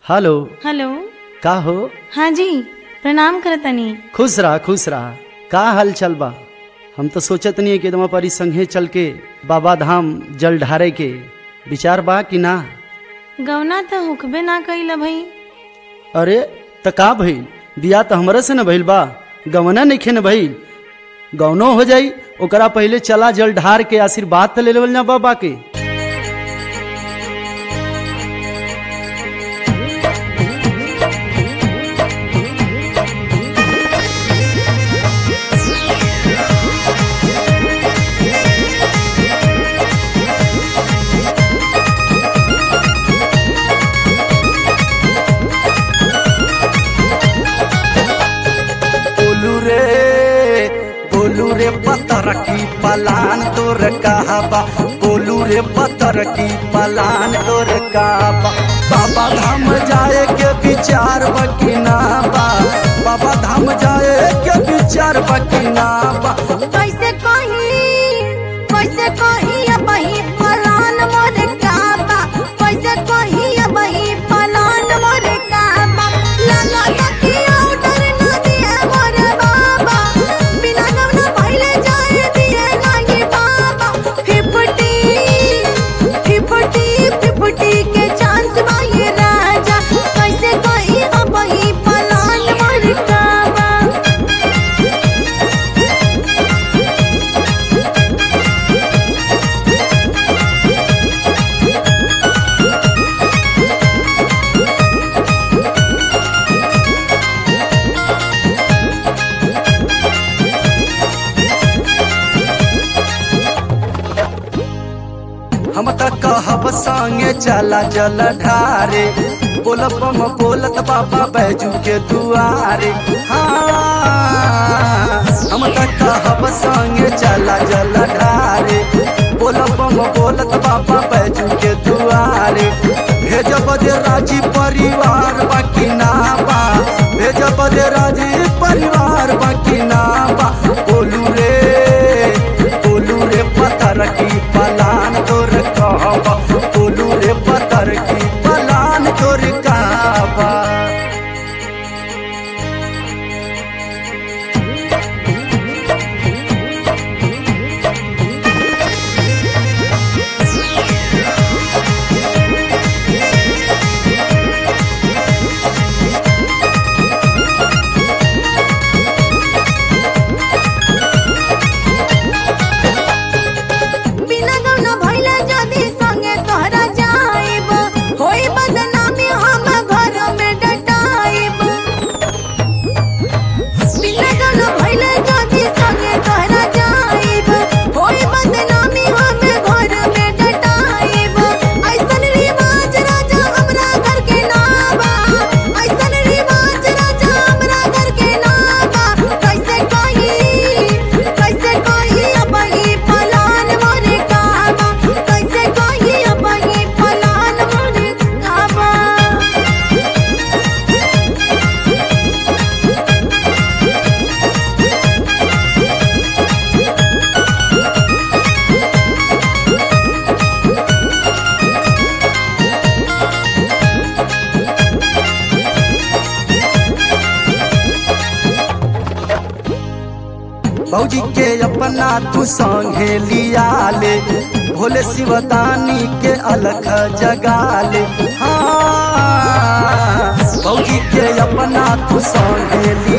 hello hello का हो हाँ जी प्रणाम करतनी खुश रहा खुश रहा का हाल चल बा हम तो सोचत नहीं कि तुम परी संगे चल के बाबा धाम जल ढारे के विचार बा कि ना गौना तो हुकबे ना कइल भई अरे त का भइल बिया तो हमरे से न भइल बा गवना नइखे न भइल गौनो हो जाई ओकरा पहले चला जल ढार के आशीर्वाद तो ले लेवल ना बाबा के बोलू रे बोलू रे पत्थर की पलान तोर कहबा बोलू रे पत्थर की पलान तोर कहबा बाबा धाम जाए के विचार बकिना बा बाबा धाम जाए के विचार बकिना बा कैसे कही कैसे कही अबही पलान मोर काबा कैसे कही अबही पलान मोर काबा लाला तकी ऑर्डर न दिए मोर बाबा बिना गवना पहले जाए दिए नाही बाबा फिफ्टी फिफ्टी फिफ्टी के चांस बाई राजा कैसे कही अबही पलान मोर काबा हम त कहब संगे चला जल ढारे बोलब हम बोलत बाबा बैजू के दुआरे हाँ हम त कहब संगे चला जल ढारे बोलब हम बोलत बाबा बैजू के दुआरे भेजब दे राजी परिवार बाकी ना बा भेजब दे राजी परिवार बाकी ना बा बोलू रे बोलू रे पत्थर की पलान तोर कहबा बोलू रे पत्थर की पलान तोर कहबा बिना गौना भइले जदी संगे तोहरा जाइब होई बदनामी हम घर में डटाइब बिना गौना भइले जदी संगे तोहरा जाइब होई बदनामी हम घर में डटाइब ऐसन रिवाज राजा हमरा घर के नाबा ऐसन रिवाज राजा हमरा घर के नाबा कैसे कही कैसे कही अबही पलान मोरे काबा कैसे कही अबही पलान मोरे काबा भौजी के अपना तू संगे लिया ले भोले शिवदानी के अलख जगा ले हाँ भौजी के अपना तू संगे लिया